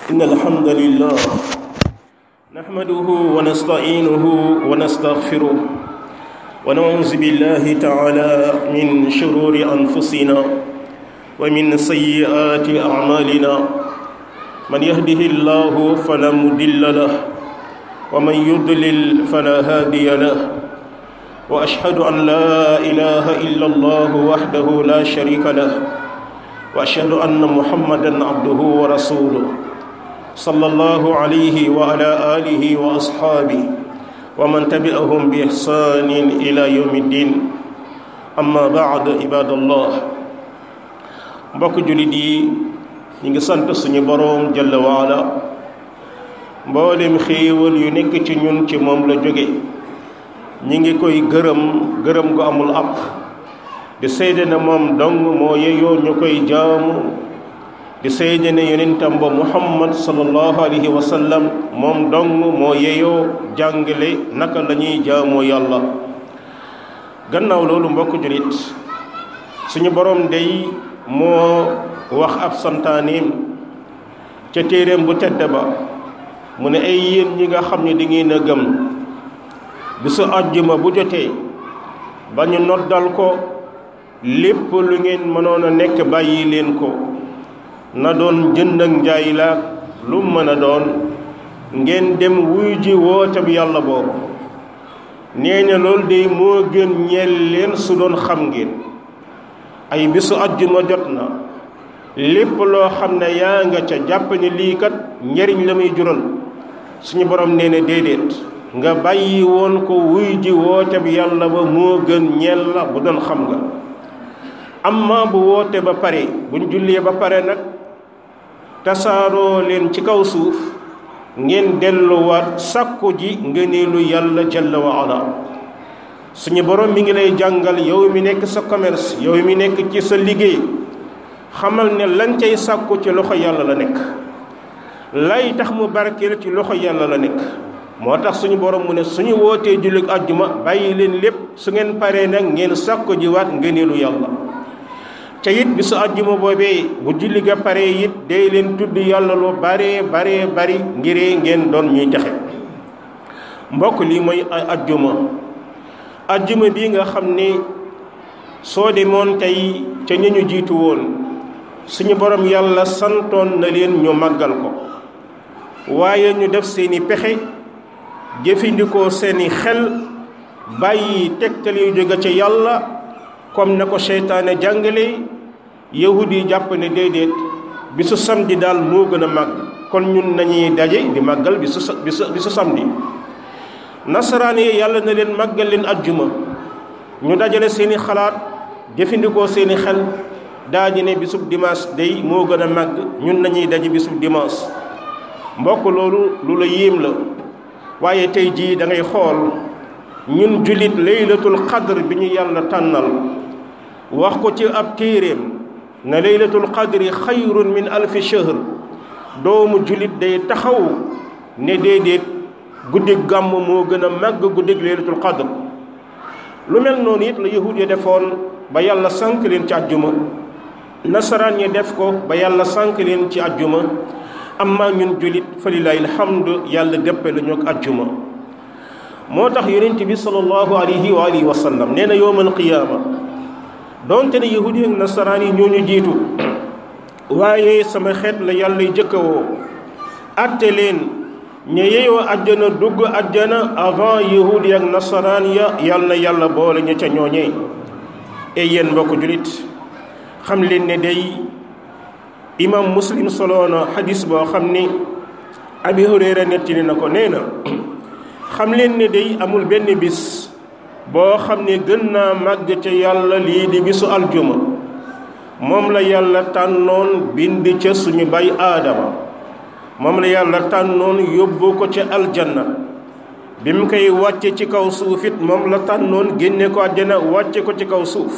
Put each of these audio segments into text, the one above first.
إن الحمد لله نحمده ونستعينه ونستغفره ونعوذ بالله تعالى من شرور أنفسنا ومن سيئات أعمالنا من يهده الله فلا مضل له ومن يضلل فلا هادي له وأشهد أن لا إله إلا الله وحده لا شريك له وأشهد أن محمدا عبده ورسوله صلى الله عليه وعلى آله وأصحابه ومن تبعهم بإحسان إلى يوم الدين أما بعد عباد الله mbokk jullit yi ñu ngi sant suñu boroom jalla waala mboolem xéewal yu nekk ci ñun ci moom la jóge ñi ngi koy gërëm gërëm gu amul àpp di seede ne moom dong moo yeyoo ñu koy jaamu di seede ne yonentam ba muhammad sallallahu alayhi wa sallam moom dong moo yeyoo jàngale naka la ñuy jaamoo yàlla gannaaw loolu mbokk julit suñu boroom day moo wax ab santaaneem ca téeréem bu tedd ba mu ne ay yéen ñi nga xam ne da ngeen a gëm bisu àjjuma bu jotee ba ñu noddal ko lépp lu ngeen mënoon a nekk bàyyi leen ko na doon jënd ak njaay la lu mën a doon ngeen dem wuy ji woote bi yàlla boobu nee na loolu de moo gën ñeel leen su doon xam ngeen ay bisu àjjuma jot na lépp loo xam ne yaa nga ca jàpp ne lii kat njariñ la muy jural suñu borom nee na déedéet nga bàyyi woon ko wuy ji woote bi yàlla ba moo gën ñeel la bu doon xam nga amma bu woote ba pare buñ jullee ba pare nag tasaaroo leen ci kaw suuf ngeen delluwaat sàkku ji ngëneelu yàlla jalla wa ala suñu borom mi ngi lay jàngal yow mi nekk sa commerce yow mi nekk ci sa liggéey xamal ne lañ cay sàkku ci loxo yàlla la nekk lay tax mu barkeel ci loxo yàlla la nekk moo tax suñu borom mu ne suñu wootee jullit àjjuma bàyyi leen lépp su ngeen paree nag ngeen sàkku jiwaat ngëneelu yàlla ca it bi su àjjuma boobee bu julli ga paree it day leen tudd yàlla lu baree baree bari ngiree ngeen doon ñuy texe mbokk lii mooy àjjuma àjjuma bii nga xam ne soo demoon tey ca ña ñu jiitu woon suñu borom yàlla santoon na leen ñu màggal ko waaye ñu def seeni pexe jëfandikoo seeni xel bàyyi tegtal yu jóge ca yàlla comme na ko seytaane jàngale yahud yi jàpp ne déedéet bisu samedi daal moo gën a màgg kon ñun nañuy daje di màggal bisu bisu bisu samedi nasaraan yi yàlla na leen màggal leen ajjuma ñu dajale seeni xalaat jëfandikoo seeni xel daaji ne bisub dimanche day moo gën a màgg ñun nañuy daje bisub dimanche mbokk loolu lu la yéem la waaye tey jii da ngay xool ñun jullit laylatul qadr bi ñu yàlla tànnal wax ko ci ab téeréem na laylatul qadri xayrun min alfi shahr doomu jullit day taxaw ne déedéet guddig gàmm moo gën a màgg guddig laylatul qadr lu mel noonu it la yahud ya defoon ba yàlla sànk leen ci àjjuma nasaraan yi def ko ba yàlla sànk leen ci àjjuma amma ñun jullit fa lillahi alhamdu yàlla dëppe la ñu ak àjjuma moo tax yonent bi sallallahu alayhi wa alihi wa sallam nee na yowmal qiyaama doonte ne yahudi ak nasaraan yi ñoo ñu jiitu waaye sama xeet la yàlla jëkka woo atte leen ña yeyoo àjjana dugg àjjana avant yahudi ak nasaraan ya yàlla na yàlla boole ña ca ñooñee e yéen mbokk jullit xam leen ne day imam muslim soloona xadis boo xam ni abi hurayra nettali na ko nee na xam leen ne day amul benn bis boo xam ne gën naa màgg ca yàlla lii di bisu aljuma moom la yàlla tànnoon bind ca suñu bay aadama moom la yàlla tànnoon yóbbu ko ca aljanna bi mu koy wàcce ci kaw suuf it moom la tànnoon génne ko àjjana wàcce ko ci kaw suuf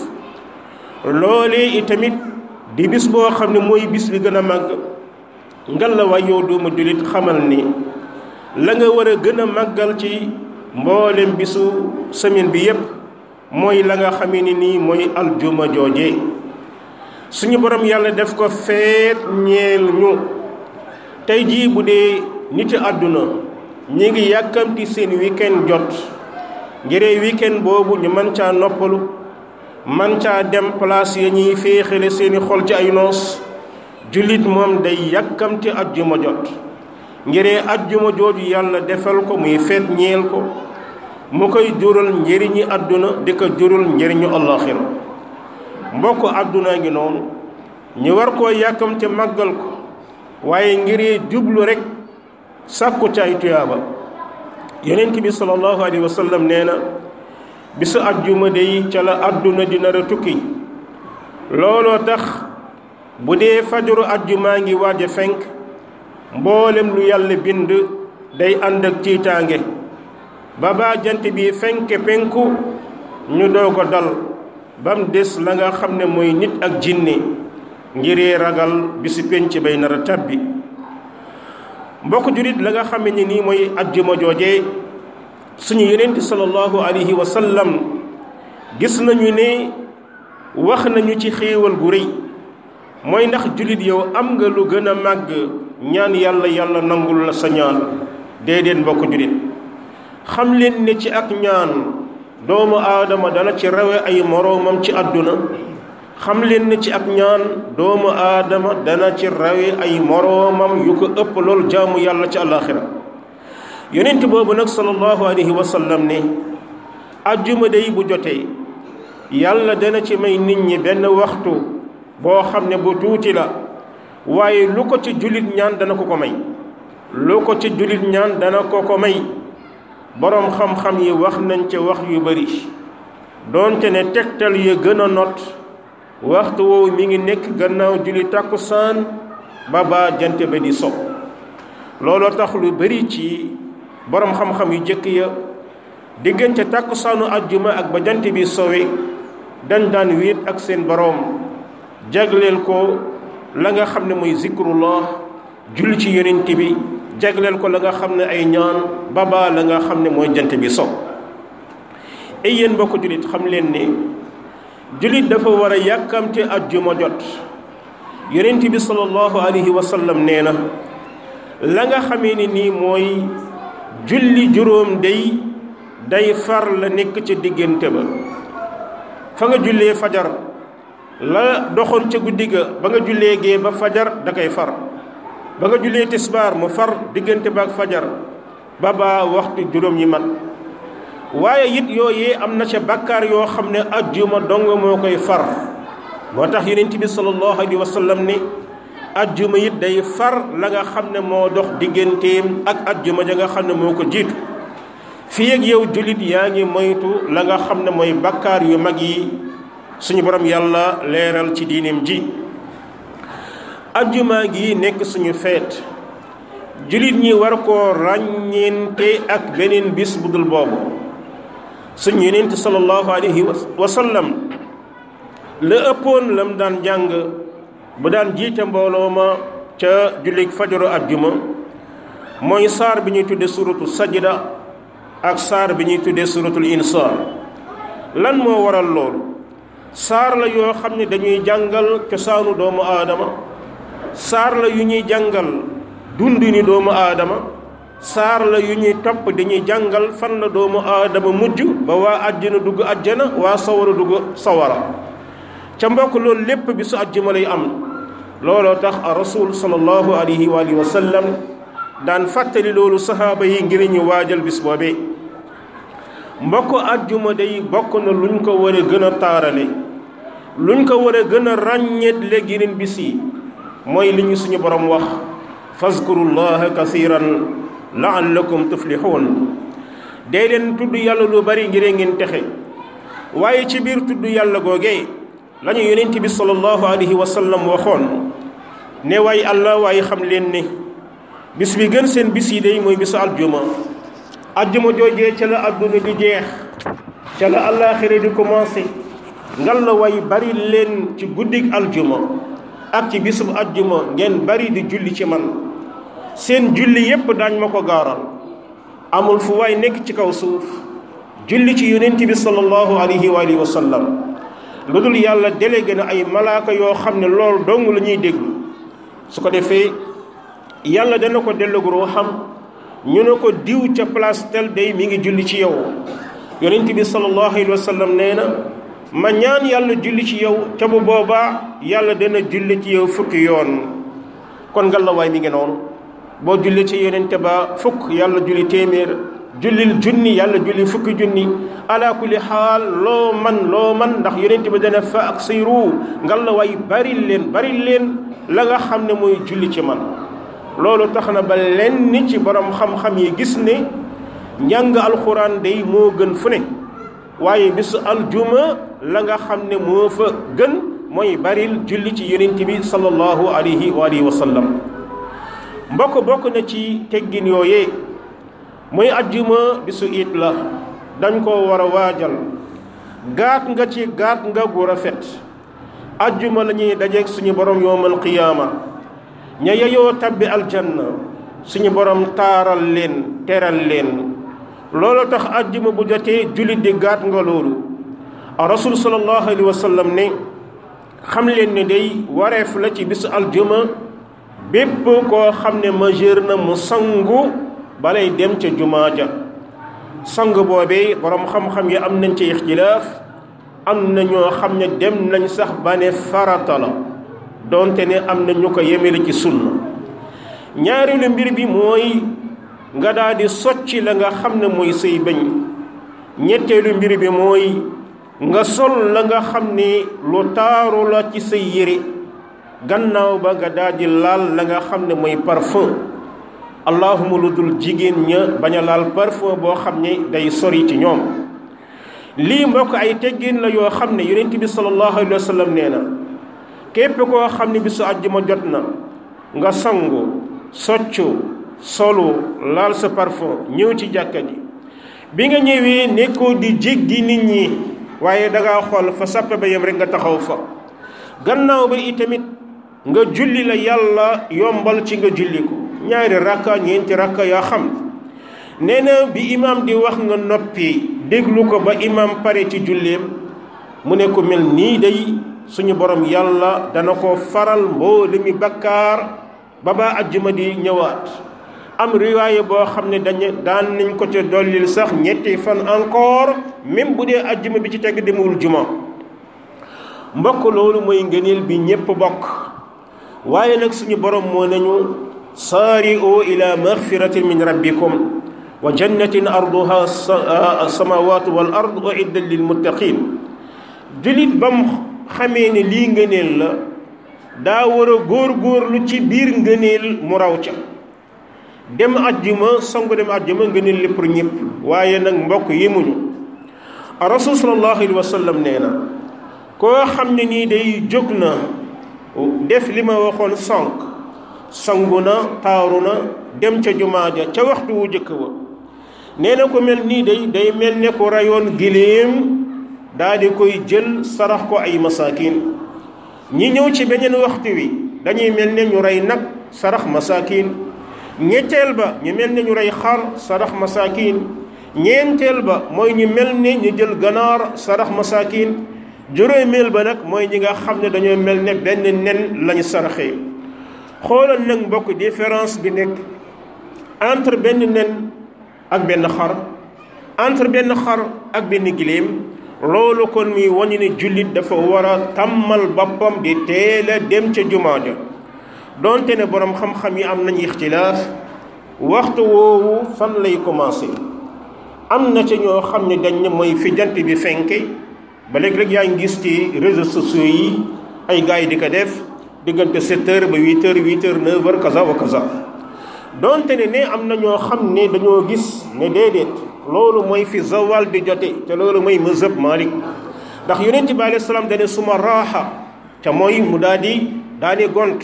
loolee itamit di bis boo xam ne mooy bis bi gën a màgg ngal la waay yow doomu jullit xamal ni la nga war a gën a màggal ci mboolem bisu semaine bi yépp mooy la nga xamee ni nii mooy aljuma jooje suñu borom yàlla def ko feet ñeel ñu tey jii bu dee niti àdduna ñi ngi yàkkamti seen weekend jot ngiree weekend boobu ñu mën caa noppalu man caa dem place ya ñuy féexale seeni xol ci ay noos jullit moom day yàkkamti ajjuma jot ngiree ajjuma jooju yàlla defal ko muy feet ñeel ko mu koy jural njëriñi àdduna di ko jural njëriñu allaxira mbokk àdduna ngi noonu ñu war koo yàkkamte màggal ko waaye ngiree jublu rek sàkku ci ay tuyaaba yonent bi sallallahu alayhi wa sallam nee na bisu ajjuma day ca la àdduna di nar a tukki looloo tax bu dee fajaru ajjumaa ngi waaj a fenk mboolem lu yàlla bind day ànd ak tiitaange ba baa jant bi fenke penku ñu doog a dal bam des la nga xam ne mooy nit ak jinne ngiree ragal bisu penc bay nar a tabbi mbokk jurit la nga xam ne nii mooy ajjuma jooje suñu yonent sallallahu alayhi wa sallam gis nañu ne wax nañu ci xéewal gu rëy mooy ndax julit yow am nga lu gën a màgg ñaan yàlla yàlla nangul la sa ñaan déedéet mbokk julit xam leen ne ci ak ñaan doomu aadama dana ci rawe ay moroomam ci àdduna xam leen ne ci ak ñaan doomu aadama dana ci rawe ay moroomam yu ko ëpp lool jaamu yàlla ci àllaaxira yonent boobu nag sallallahu alayhi wa sallam ne ajjuma day bu jotee yàlla dana ci may nit ñi benn waxtu boo xam ne bu tuuti la waaye lu ko ci jullit ñaan dana ko ko may lu ko ci jullit ñaan dana ko ko may boroom xam-xam yi wax nañ ca wax yu bari doonte ne tegtal ya gën a not waxtu woowu mi ngi nekk gannaaw julli tàkkusaan ba ba jant ba di so looloo tax lu bari ci boroom xam-xam yu jëkk ya diggante tàkkusaanu ajjuma ak ba jant bi sowe dañ daan wéet ak seen boroom jagleel ko la nga xam ne mooy zikrullah julli ci yonent bi jagleel ko la nga xam ne ay ñaan baba la nga xam ne mooy jant bi so ay yéen mbokk jullit xam leen ne jullit dafa war a yàkkamte ajjuma jot yonent bi sallallahu alayhi wa sallam nee na la nga xamee ni nii mooy julli juróom day day far la nekk ca diggante ba fa nga jullee fajar la doxoon ca guddi ga ba nga jullee gee ba fajar da koy far ba nga jullee tisbaar mu far diggante ba ak fajar ba ba waxtu juróom yi mat waaye it yooyee am na ca bakkaar yoo xam ne ajjuma dong moo koy far moo tax yonent bi sallallahu alayhi wa sallam ne ajjuma it day far la nga xam ne moo dox digganteem ak ajjuma ja nga xam ne moo ko jiitu fii ak yow jullit yaa ngi moytu la nga xam ne mooy bakkaar yu mag yi suñu borom yàlla leeral ci diineem ji ajjuma gi nekk suñu feet jullit ñi war koo ràññeente ak beneen bis bu dul boobu suñu yonent sallallahu alayhi wa sallam la ëppoon lam daan jàng bu daan jiite mbooloo ma ca jullit fajaru ajjuma mooy saar bi ñuy tudde suratu sajda ak saar bi ñuy tuddee suratul insaan lan moo waral loolu saar la yoo xam ne dañuy jàngal cosaanu doomu aadama saar la yu ñuy jàngal dund ni doomu aadama saar la yu ñuy topp dañuy jàngal fan la doomu aadama mujj ba waa àjjana dugg àjjana waa sawara dugg sawara ca mbokk loolu lépp bi su àjjuma lay am looloo tax a rasul sallallahu alayhi wa alihi wa sallam daan fàttali loolu saxaaba yi ngir ñu waajal bis boobee mbokk àjjuma day bokk na luñ ko war a gën a taarale luñ ko war a gën a ràññeet léegi yeneen bis yi mooy li ñu suñu borom wax fazkurullaha kasiran laallakum tuflixuun day leen tudd yàlla lu bari ngir ngeen texe waaye ci biir tudd yàlla googee la ñu yonent bi sallallahu alayhi wa sallam waxoon ne waay allah waaye xam leen ne bis bi gën seen bis yi day mooy bisu aljuma aljuma joojee ca la adduna di jeex ca la àllaaxira di commencé ngal la way bari leen ci guddig aljuma ak ci bisub aljuma ngeen bari di julli ci man seen julli yépp daañ ma ko gaaral amul fu waay nekk ci kaw suuf julli ci yonent bi sallallahu alayhi wa alihi wa sallam lu dul yàlla délégué na ay malaaka yoo xam ne loolu dong la ñuy déglu su ko defee yàlla dana ko delloog ruuxam ñu ne ko diw ca place tel day mi ngi julli ci yow yonent bi sallallahu alayhi wa sallam nee na ma ñaan yàlla julli ci yow ca bu boobaa yàlla dana julli ci yow fukki yoon kon nga la waay mi ngi noonu boo julli ci yonente ba fukk yàlla julli téeméer jullil junni yàlla julli fukki junni ala kulli xaal loo man loo man ndax yonente ba dana fa ak sayru nga la waay bari leen bari leen la nga xam ne mooy julli ci man loolu tax na ba lenn ci borom xam-xam yi gis ne njàng alxuraan day moo gën fu ne waaye bisu aljuma la nga xam ne moo fa gën mooy baril julli ci yonent bi sallallahu alayhi wa alihi wa sallam mbokk bokk na ci teggin yooyee mooy ajjuma bisu it la dañ ko war a waajal gaat nga ci gaat nga gu rafet ajjuma la ñuy dajeeg suñu borom yowmal qiyaama ña yeyoo tabbi aljanna suñu borom taaral leen teral leen loolu tax ajjuma bu jotee jullit di gaat nga loolu rasul sallallahu alayhi wa sallam ne xam leen ne day wareef la ci bisu aljuma bépp koo xam ne majeur na mu sangu balay dem ca jumaa ja sang boobee borom xam-xam yi am nañ ci ixtilaaf am na ñoo xam ne dem nañ sax ba ne farata la donte ne am na ñu ko yemele ci sunna ñaareelu mbir bi mooy nga daal di socci la nga xam ne mooy say bëñ ñetteelu mbir bi mooy nga sol la nga xam ni lu taaru la ci say yére gannaaw ba nga daal di laal la nga xam ne mooy parfum allahuma lu dul jigéen ña bañ a laal parfum boo xam ne day sori ci ñoom lii mbokk ay teggin la yoo xam ne yonent bi sallallahu alayhi wa sallam nee na képp koo xam ne bisu àjjuma jot na nga sangu soccu solu laal sa parfum ñëw ci jàkka ji bi nga ñëwee nekkoo di jéggi nit ñi waaye dangaa xool fa sàppe ba yem rek nga taxaw fa gannaaw ba itamit nga julli la yàlla yombal ci nga julli ko ñaari rakka ñeenti rakka yaa xam nee na bi imaam di wax nga noppi déglu ko ba imaam pare ci julleem mu ne ko mel nii day suñu borom yàlla dana ko faral mboolemi bakkaar ba ba ajjuma di ñëwaat am riwaaye boo xam ne dañu daan nañ ko ca dollil sax ñetti fan encore même bu dee ajjuma bi ci teg demul juma mbokk loolu mooy ngëneel bi ñépp bokk waaye nag suñu borom moo nañu saari'u ila magfiratin min rabbikum wa jannatin arduha samawatu wal ard uiddat lil muttaqin julit bam xamee ne lii ngëneel la daa war a góor-góorlu ci biir ngëneel mu raw ca dem ajjuma songu dem ajjuma ngëneel lépp ñëpp waaye nag mbokk yi muñu rasul sallallahu alayhi wa sallam nee na koo xam ne nii day jóg na def li ma waxoon sonk sangu na taaru na dem ca jumaa ja ca waxtu wu jëkk wa nee na ko mel nii day day mel ne ko rayoon giléem daa di koy jël sarax ko ay masaakin ñi ñëw ci beneen waxtu wi dañuy mel ne ñu rey nag sarax masaakin ñetteel ba ñu mel ne ñu rey xar sarax masaakin ñeenteel ba mooy ñu mel ne ñu jël ganaar sarax masaakin juróomeel ba nag mooy ñi nga xam ne dañoo mel ne benn nen lañu saraxee xoolal nag mbokk différence bi nekk entre benn nen ak benn xar entre benn xar ak benn giléem loolu kon muy wañu ne jullit dafa war a tàmmal boppam di teel a dem ca jumaa ja donte ne boroom xam-xam yi am nañu ixtilaaf waxtu woowu fan lay commencé am na ca ñoo xam ne dañ ne mooy fi jant bi fenke ba léegi rek yaa ngi gis ci réseaux sociaux yi ay gars yi di ko def diggante 7 heures ba 8 heures 8 heures 9 heures kaza wa kaza donte ne ne am na ñoo xam ne dañoo gis ne déedéet loolu mooy fi zawal di jote te loolu mooy mazhab Malik ndax yonent bi alayhi salaam dane suma raaxa te mooy mu daal di daal di gont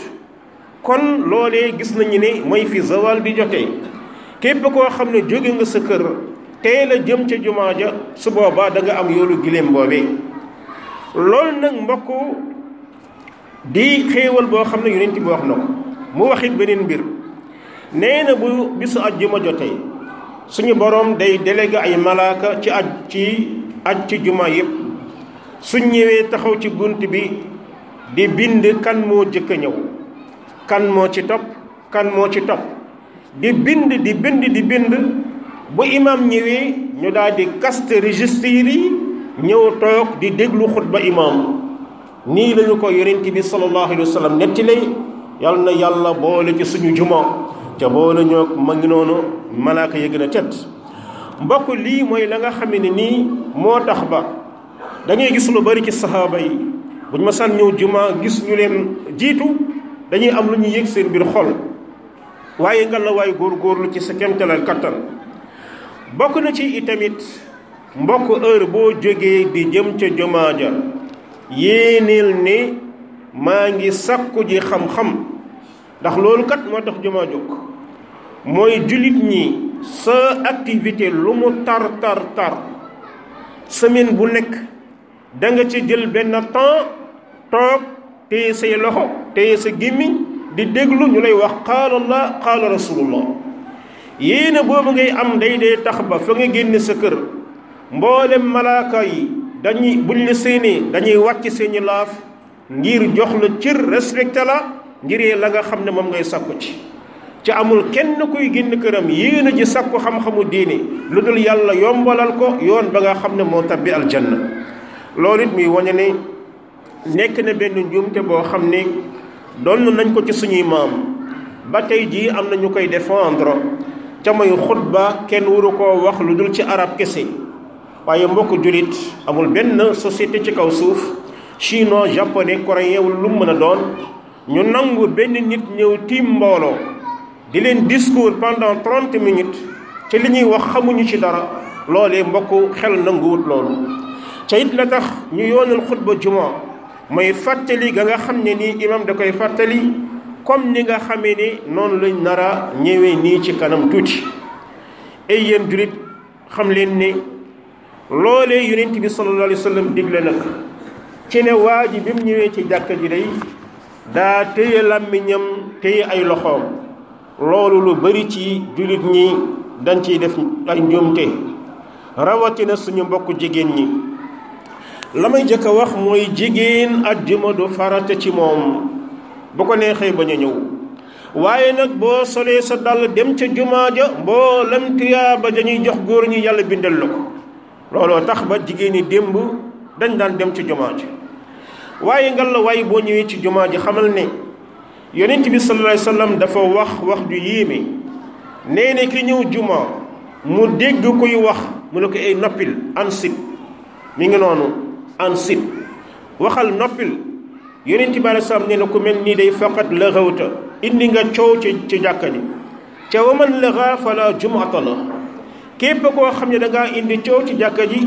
kon loolee gis nañu ne mooy fi zawal di jote képp koo xam ne jóge nga sa kër teel a jëm ca jumaa ja su boobaa da nga am yoolu giléem boobee loolu nag mbokk di xéewal boo xam ne yonent bi wax na ko mu waxit beneen mbir nee na bu bisu ajjuma jotee suñu borom day délégué ay malaaka ci aj ci aj ci juma yépp suñ ñëwee taxaw ci bunt bi di bind kan moo jëkk a ñëw kan moo ci topp kan moo ci topp di bind di bind di bind bu imam ñëwee ñu daal di kaste registre yi ñëw toog di déglu xutba imam nii lañu ko yonent bi sallallahu alayhi wa sallam nettali yal na yàlla boole ci suñu juma ca boole ñoo ma ngi noonu malaaka ya gën a tedd mbokk lii mooy la nga xam ne nii moo tax ba da ngay gis lu bari ci saxaaba yi bu ñu ma sàn ñëw juma gis ñu leen jiitu dañuy am lu ñu yëg seen biir xol waaye nga la waay góorgóorlu ci sa kemtalal kattan bokk na ci itamit mbokk heure boo jógee di jëm ca jumaa ja yéeneel ne maa ngi sakku ji xam-xam ndax loolu kat moo tax jumaa jóg mooy jullit ñi sa activité lu mu tar tar tar semaine bu nekk da nga ci jël benn temps toog téye say loxo téye sa gémmiñ di déglu ñu lay wax qaala allah qaala rasulullah yéene boobu ngay am day dee tax ba fa nga génne sa kër mboolem malaaka yi dañuy buñ la séenee dañuy wàcc seeni laaf ngir jox la cër respecté la ngir la nga xam ne moom ngay sakku ci ci amul kenn kuy génn këram yéene ji sakku xam-xamu diine lu dul yàlla yombalal ko yoon ba nga xam ne moo tabbi aljanna loolu it muy wañe ne nekk na benn njuumte boo xam ne doon nañ ko ci suñuy maam ba tey jii am na ñu koy défendre ca mooy xutba kenn waru koo wax lu dul ci arab kese waaye mbokk jullit amul benn société ci kaw suuf chinois japonais coréen wala lu mu mën a doon ñu nangu benn nit ñëw tiim mbooloo di leen discours pendant trente minutes ci li ñuy wax xamuñu ci dara loolee mbokk xel nanguwut loolu ca it la tax ñu yoonal xutba juma mooy fàttali ga nga xam ne nii imam da koy fàttali comme ni nga xamee ni noonu lañ nar a ñëwee nii ci kanam tuuti ay yéen jullit xam leen ne loolee yonent bi sallallahu alayhi wa sallam digle nag ci ne waa ji bi mu ñëwee ci jàkka ji day daa téye làmmiñam téye ay loxoom loolu lu bari ci jullit ñi dañ ciy def ay njuumte rawatina suñu mbokk jigéen ñi la may jëkk a wax mooy jigéen ajjuma du farata ci moom bu ko neexee bañ a ñëw waaye nag boo solee sa dàll dem ca jumaa ja mboolem tuyaaba dañuy jox góor ñi yàlla bindal la ko looloo tax ba jigéen ñi démb dañ daan dem ci jumaa ji waaye ngal la waaye boo ñëwee ci jumaa ji xamal ne yonent bi sallallahu alayhi wasallam dafa wax wax ju yéeme nee na ki ñëw jumaa mu dégg kuy wax mu ne ko ay noppil ansit mi ngi noonu ansit waxal noppil yonent bi alei salaam nee na ku mel nii day faqat laxawta indi nga coow ci ci jàkka ji ca wa man laxa fala jumata la képp koo xam ne da ngaa indi coow ci jàkka ji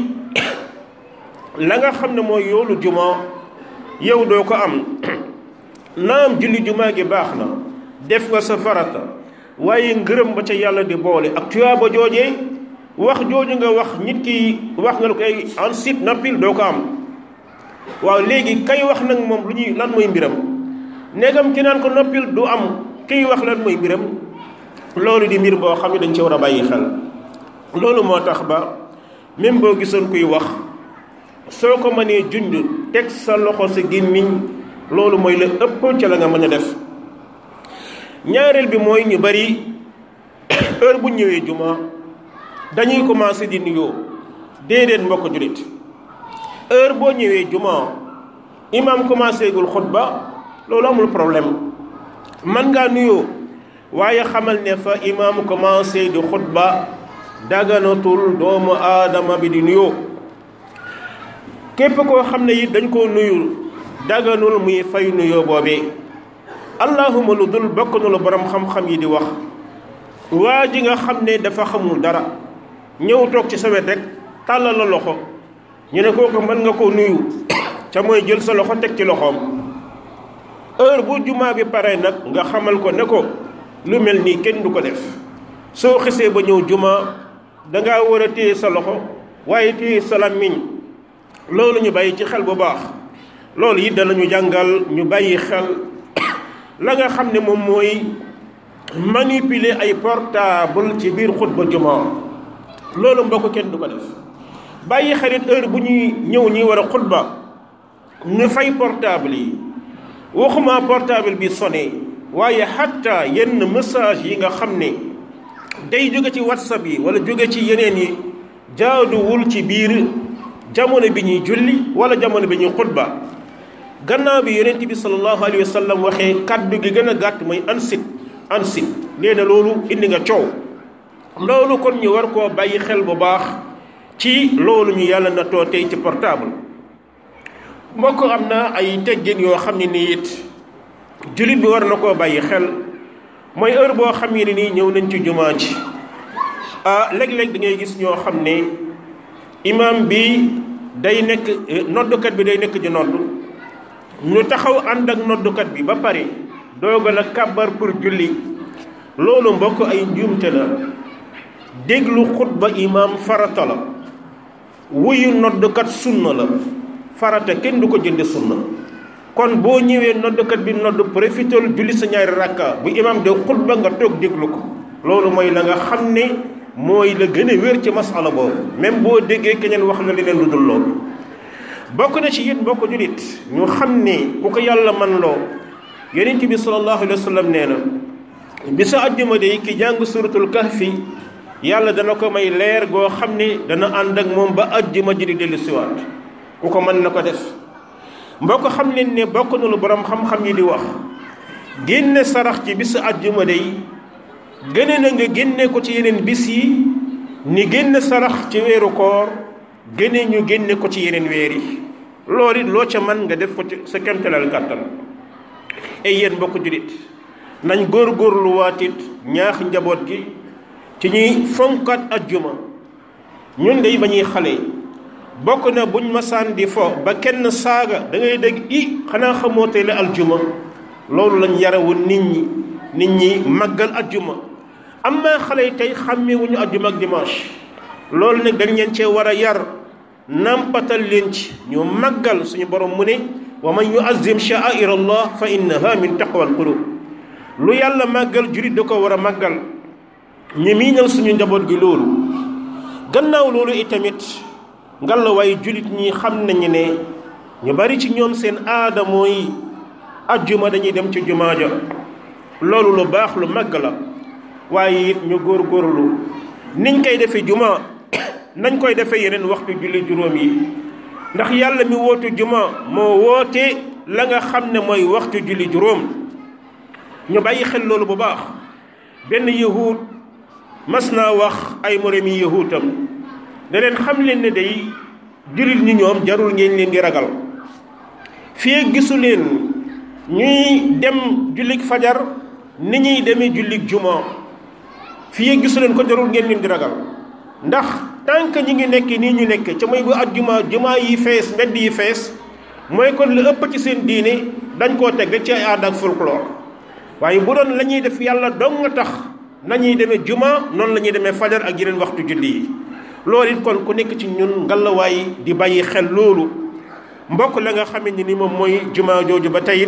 la nga xam ne mooy yoolu juma yow doo ko am naam julli juma gi baax na def nga sa farata waaye ngërëm ba ca yàlla di boole ak tuyaaba joojee wax jooju nga wax nit ki wax nga lu koy en sit nappil doo ko am waaw léegi kay wax nag moom lu ñuy lan mooy mbiram néegam ki naan ko noppil du am kiy wax lan mooy mbiram loolu di mbir boo xam ne dañ ci war a bàyyi xel loolu moo tax ba même boo gisoon kuy wax soo ko mënee junj teg sa loxo sa gémmiñ loolu mooy la ëpp ca la nga mën a def ñaareel bi mooy ñu bari heure bu ñëwee juma dañuy commencé di nuyoo déedéet mbokk julit heure boo ñëwee juma imam commencé gul xutba loolu amul problème man ngaa nuyoo waaye xamal ne fa imam commencé di xutba daganatul doomu aadama bi di nuyoo képp koo xam ne it dañ koo nuyu daganul muy fay nuyoo boobee allahuma lu dul bokk na lu borom xam-xam yi di wax waa ji nga xam ne dafa xamul dara ñëw toog ci sa wet rek tàllal la loxo ñu ne kooku mën nga koo nuyu ca mooy jël sa loxo teg ci loxoom heure bu jumaa bi pare nag nga xamal ko ne ko lu mel nii kenn du ko def soo xisee ba ñëw jumaa dangaa war a téye sa loxo waaye téye sa làmmiñ loolu ñu bàyyi ci xel bu baax loolu it danañu jàngal ñu bàyyi xel la nga xam ne moom mooy manipuler ay portable ci biir xutba jumaa loolu mbokk kenn du ko def bàyyi xarit heure bu ñuy ñëw ñi war a xutba ñu fay portable yi waxuma portable bi sonné waaye xatta yenn message yi nga xam ne day jóge ci whatsapp yi wala jóge ci yeneen yi jaaduwul ci biir jamono bi ñuy julli wala jamono bi ñuy xutba gannaaw bi yonent bi sallallahu alayhi wa sallam waxee kaddu gi gën a gàtt mooy ansit ansit nee na loolu indi nga coow loolu kon ñu war koo bàyyi xel bu baax ci loolu ñu yàlla na too tey ci portable mbokk am na ay teggin yoo xam ne nii it jullit bi war na koo bàyyi xel mooy heure boo xam ne nii ñëw nañ ci jumaa ji ah léeg-léeg da ngay gis ñoo xam ne imam bi day nekk noddukat bi day nekk di nodd ñu taxaw ànd ak noddukat bi ba pare doogal a kàbbar pour julli loolu mbokk ay njuumte la déglu xutba imam farata la wuyu noddukat sunna la farata kenn du ko jënde sunna kon boo ñëwee noddukat bi nodd profitol julli sa ñaari rakka bu imam de xutba nga toog déglu ko loolu mooy la nga xam ne mooy la gën a wér ci masala boobu même boo déggee keneen wax na leneen lu dul loolu bokk na ci it mbokk julit ñu xam ne ku ko yàlla man loo yonent bi sallallahu alayhi wa sallam nee na bi sa àjjuma de ki jàng suratul kahfi yàlla dana ko may leer goo xam ne dana ànd ak moom ba àjjuma ji di dellu siwaat ku ko mën na ko def mbokk xam leen ne bokk na lu borom xam-xam yi di wax génne sarax ci bisu àjjuma day gëne na nga génne ko ci yeneen bis yi ni génne sarax ci weeru koor gëne ñu génne ko ci yeneen weer yi loolu it loo ca man nga def ko ci sa kemtalal kàttan ay yéen mbokk julit nañ góor-góorlu waatit ñaax njaboot gi ci ñuy fonkat ajjuma ñun day ba ñuy xale bokk na buñ masaan di fo ba kenn saaga da ngay dégg i xanaa xamoo tey la aljuma loolu lañ yarawul nit ñi nit ñi màggal ajjuma am na xale yi tey xàmmewuñu ajjuma ak dimanche loolu nag dañ leen cee war a yar nampatal leen ci ñu màggal suñu borom mu ne wa man yuazzim sha'air allah fa innaha min taqwa al qulub lu yàlla màggal jurit da ko war a màggal ñu miinal suñu njaboot gi loolu gannaaw loolu itamit ngalla waaye julit ñi xam nañu ne ñu bari ci ñoom seen aada mooy ajjuma dañuy dem ci jumaa ja loolu lu baax lu màgg la waaye it ñu góorgóorlu niñ koy defee juma nañ koy defee yeneen waxtu julli juróom yi ndax yàlla mi wootu juma moo woote la nga xam ne mooy waxtu julli juróom ñu bàyyi xel loolu bu baax benn yahud mas naa wax ay moromi yahuutam ne leen xam leen ne day jullit ñi ñoom jarul ngeen leen di ragal fii gisu leen ñuy dem jullik fajar ni ñuy demee jullik juma fii gisu leen ko jarul ngeen leen di ragal ndax tant que ñi ngi nekk nii ñu nekk ca mooy bu at juma juma yi fees mbedd yi fees mooy kon lu ëpp ci seen diine dañ koo teg rek ci ay aada ak folklore waaye bu doon la ñuy def yàlla dong nga tax nañuy demee juma noonu la ñuy demee fajar ak yeneen waxtu julli yi loolu it kon ku nekk ci ñun ngalawaay di bàyyi xel loolu mbokk la nga xamante ni moom mooy juma jooju ba tey it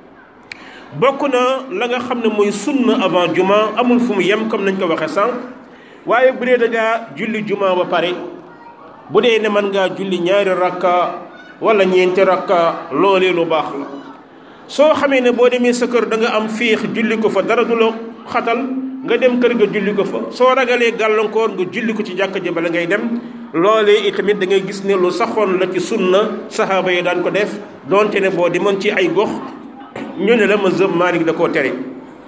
bokk na la nga xam ne mooy sunna avant juma amul fu mu yem comme nañ ko waxee sànq waaye bu dee da ngaa julli juma ba pare bu dee ne mën ngaa julli ñaari rakka wala ñeenti rakka loolee lu baax la soo xamee ne boo demee sa kër da nga am fiix julli ko fa dara du la xatal nga dem kër nga julli ko fa soo ragalee gàllankoor nga julli ko ci jàkka ji bala ngay dem loolee itamit da ngay gis ne lu saxoon la ci sunna saxaaba yi daan ko def donte ne boo demoon ci ay gox ñu ne la mazhab Maalik da koo tere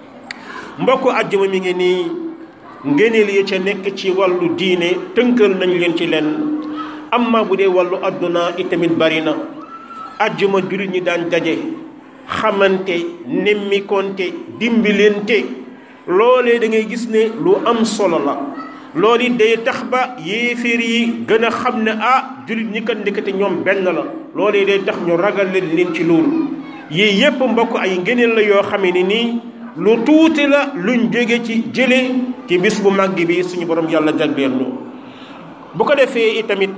mbokk àjjuma mi ngi nii ngëneel yi ca nekk ci wàllu diine tënkal nañ leen ci lenn amma bu dee wàllu àdduna itamit bari na àjjuma jullit ñi daan daje xamante nemmikonte dimbilente loolee da ngay gis ne lu am solo la loolu it day tax ba yéeféer yi gën a xam ne ah jullit ñi kat ndekete ñoom benn la loolee day tax ñu ragal leen leen ci loolu yii yépp mbokk ay ngëneel la yoo xam ne nii lu tuuti la luñ jóge ci jële ci bis bu màgg bi suñu borom yàlla jagleel ñu bu ko defee itamit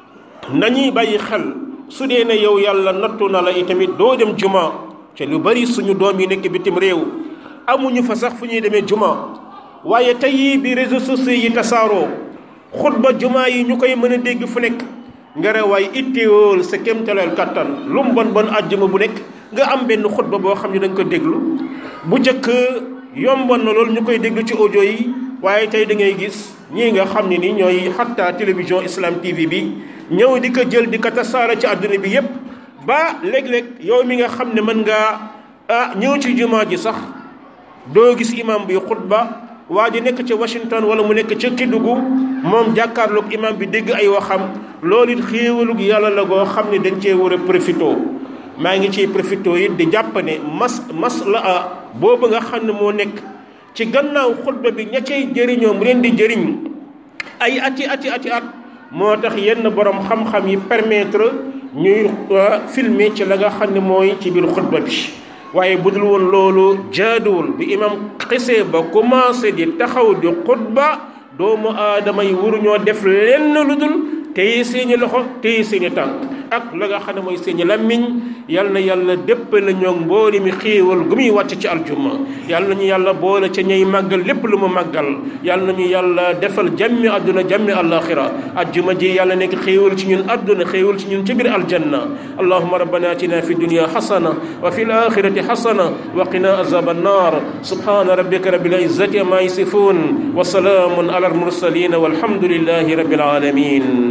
nañuy bàyyi xel su dee ne yow yàlla nattu na la itamit doo dem juma te lu bari suñu doom yi nekk bitim réew amuñu fa sax fu ñuy demee juma waaye tey bi réseaux sociaux yi tasaaroo xutba juma yi ñu koy mën a dégg fu nekk nga rewaay itteewool sa kéemtaleel kattan lu mu bon bon àjjuma bu nekk nga am benn xutba boo xam ne da nga ko déglu bu njëkk yomboon na loolu ñu koy déglu ci audio yi waaye tey da ngay gis ñii nga xam ne ni ñooy xatta télévision islam tv bi ñëw di ko jël di ko tasaara ci àdduna bi yépp ba léeg-léeg yow mi nga xam ne mën ngaa ah ñëw ci jumaa ji sax doo gis imam bi xutba waa ji nekk ca Washington wala mu nekk ca Kédougou moom jàkkaarloog imam bi dégg ay waxam loolu it xéewalug yàlla la goo xam ne dañ cee war a profité maa ngi ciy profité it di jàpp ne mas mas la a boobu nga xam ne moo nekk ci gannaaw xutba bi ña cay jëriñoo mu leen di jëriñ ay ati ati ati at moo tax yenn borom xam-xam yi permettre ñuy filmer ci la nga xam ne mooy ci biir xutba bi waaye bu dul woon loolu jaaduwul bi imam xisee ba commencé di taxaw di xutba doomu aadama yi waruñoo def lenn lu dul téye seeni loxo téye seeni tànk ak la nga xam ne mooy seeni làmmiñ yal na yàlla dépp la ñoo mbooli mi xéewal gu muy wàcc ci aljuma yal na ñu yàlla boole ca ñay màggal lépp lu mu màggal yal na ñu yàlla defal jàmmi àdduna jàmmi àllaaxira aljuma ji yàlla nekk xéewal ci ñun àdduna xéewal ci ñun ci biir aljanna allahuma rabbana atina fi dunya xasana wa fi alaxirati xasana wa qina azab annar subhana rabbika rabbil izzati amma yasifun wa salaamun ala almursalin walhamdulillahi rabbil alamin